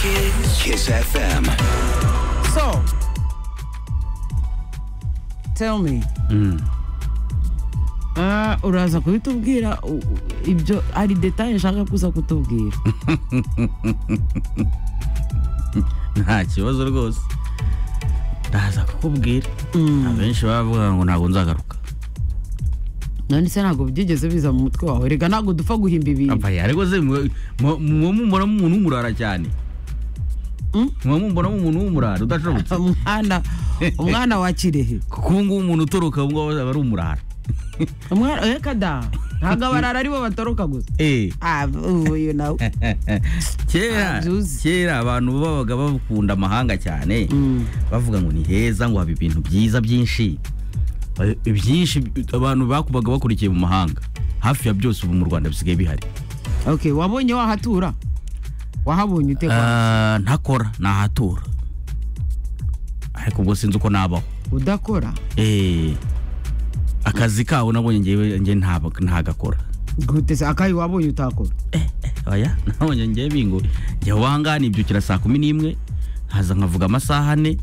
Kiss. Kiss FM. So, tell me. Ah, uraza kubitubwira u- u- ibyo hari detaye nshaka kuza kutubwira nta kibazo rwose ndaza kukubwira abenshi baba bavuga ngo ntabwo nzagaruka none se ntabwo byigeze biza mu mutwe wawe rega ntabwo dupfa guhimba ibintu apaya ariko se mwe- mwe- mwe mubonamo umuntu w'umurara cyane Mm? mwe mubonamo umuntu w'umurara udashobotse umwana umwana wa kirehe kuko ubu ngubu umuntu utoroka ubu ngubu aba ari umurara umwana reka da ntabwo abarara aribo batoroka gusa Eh. ah uyu nawe kera Abyuzi. kera abantu babaga bakunda amahanga cyane Mm. bavuga ngo ni heza ngo haba ibintu byiza byinshi Eh, ibyinshi abantu bakubaga bakurikiye mu mahanga hafi ya byose ubu mu rwanda bisigaye bihari okay wabonye wahatura wahabonye ute kwa- Ah, ntakora nahatura ariko ubwo sinzi uko nabaho udakora Eh, akazi kawo nabonye ngewe nge ntabwo- ntagakora gute se akayi wabonye utakora oya nabonye ngewe bingo njya wanga nibyukira saa kumi n'imwe haza nkavuga amasaha ane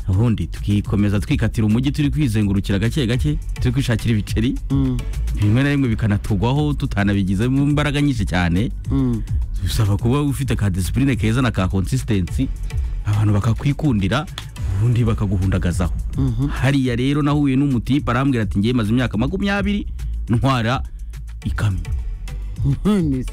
ubundi tukikomeza twikatira umujyi turi kwizengurukira gake gake turi kwishakira ibiceri Mm, bimwe na bimwe bikanatugwaho tutanabigizemo imbaraga nyinshi cyane mm. bisaba kuba ufite ka disipurine keza na ka konsistensi abantu bakakwikundira ubundi bakaguhundagazaho hariya rero nahuye n'umutipe arambwira ati ngewe maze imyaka makumyabiri ntwara ikamyo Ni se.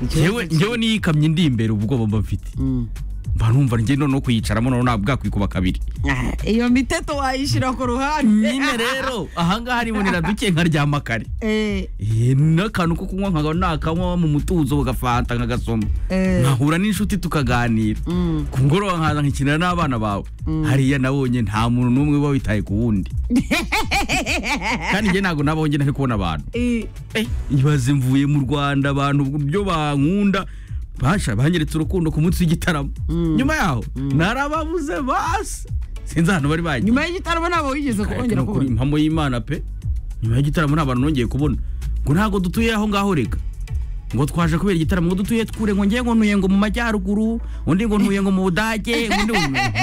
Icyo- Ngewe- ngewe niyo ikamyo indi imbere ubwoba mba mfite Mm. mba numva ngewe noneho kuyicaramo noneho ntabwo bwakwikuba kabiri Ah, iyo miteto wayishyira ku ruhande nyine rero ahangaha nibonera duke nkaryama kare Eh, Eh, n'akantu ko kunywa nkaba nakanywa mu mutuzo bagafanta nkagasoma Eh. nkahura n'inshuti tukaganira mm. ku mugoroba nkaza nkikinira n'abana bawe hariya nabonye nta muntu n'umwe uba witaye ku wundi kandi njye ntabwo nabonye ntari kubona abantu Eh, ibaze mvuye mu rwanda abantu buryo bankunda basha banyeretse urukundo ku munsi w'igitaramo nyuma yaho narababuze basi sinzi ahantu bari bagiye nyuma y'igitaramo ntabwo wigeze kubongera no kuri kubona impamo y'imana pe nyuma y'igitaramo nta bantu nongeye kubona ngo ntabwo dutuye aho ngaho reka ngo twaje kubera igitaramo ngo dutuye twure ngo ngiye ngo ntuye ngo mu majyaruguru undi ngo ntuye ngo mu budage undi ngo ntuye ngo-